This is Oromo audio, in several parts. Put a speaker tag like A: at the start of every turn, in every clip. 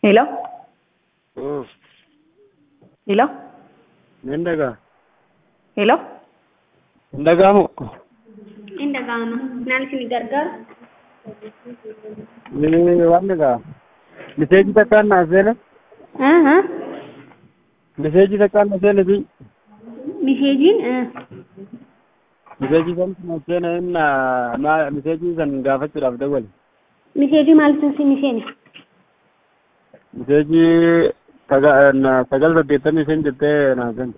A: Hello?
B: Oh,
A: Hello?
B: nan daga.
A: Hello?
B: Daga mu.
C: Inda gama. Naan isin gargaaru?
B: Ni waan daga. Miseeji takkaan na seene.
C: Aha.
B: Miseeji takkaan na seene bi.
C: Miseejiin?
B: Miseeji san na seene inna ma miseeji san gaafachuudhaaf dawwale.
C: Miseejii maaltu si miseene?
B: Miseeji saga- na- sagal saddeettamii shan jettee naa seene.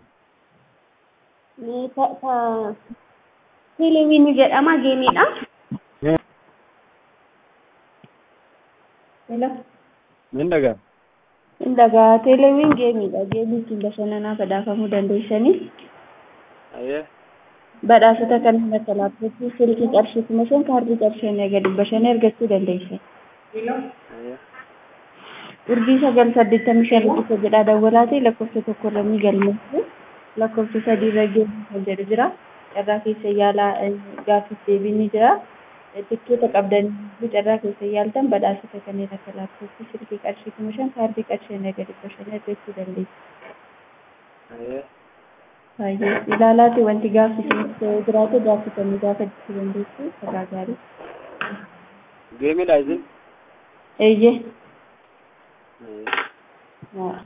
C: Teeleewwiin jedhama geemiidha.
B: Eh,
C: Hello?
B: Nan daga.
C: Indagaa teeleewwiin geemiidha. Geemii ittiin bashannanaa badhaafamuu dandeessanii
B: Ayyee.
C: badhaasota kanneen akka laaptooppii, silkii qarshii kuma shan kaardii qarshii gadi bashannee argachuu dandeessan.
B: Ayyee.
C: Urjii sagal saddeettamii shan riqicha jedhaa dawwalaatee lakkoofsa tokko irra ni galmeessu. Lakkoofsa sadii irra geemii kan jedhu jira. Carraa keessa yaalaa gaaffiif deebiin ni jira. Tikkeeta qabdanii carraa keessa yaaltan badhaasota kanneen akka laaptooppii, silkii qarshii kuma shan kaardii qarshii gadi bashannee argachuu dandeessu.
B: Ayyee.
C: Baay'ee ilaalaati wanti gaaffisiis jiraate gaafatanii gaafachuu dandeessu. Karaa gaarii.
B: Geemidha isin.
C: Eeyyee.
B: Ayyee.
C: Haa.